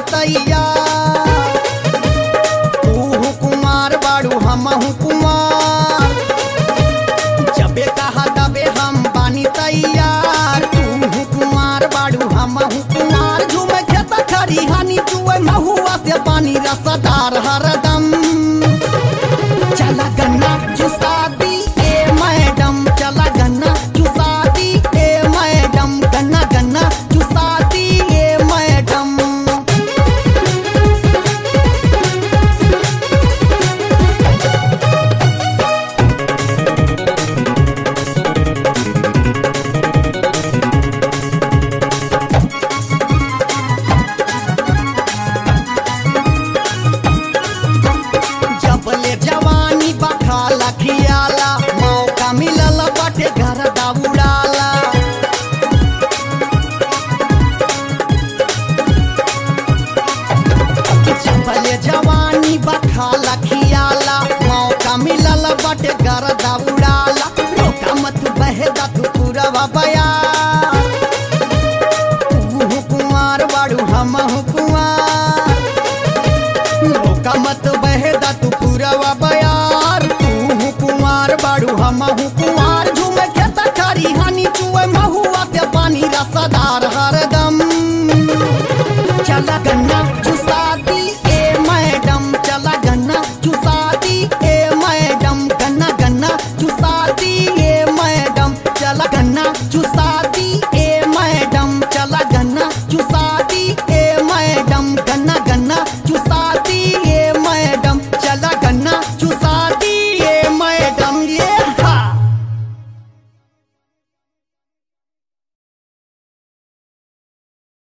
तैयार तू कुमार बाड़ू हम कुमार जबे कहा तबे हम बानी तैयार तू कुमार बाड़ू हम कुमार झूमे खेत खरी हानी चुए महुआ से पानी रसदार हरदम चला गन्ना चुसा दी ए मैडम चला गन्ना चुसा दी ए मैडम गन्ना गन्ना चुसा दी ए मैडम जबले जवानी बखा लखियाला मौका मिलल बाटे घर दाउड़ाला जबले जवानी बखा लखियाला मौका मिलल बाटे घर दाउड़ाला रोका मत बहेदा तू पूरा बया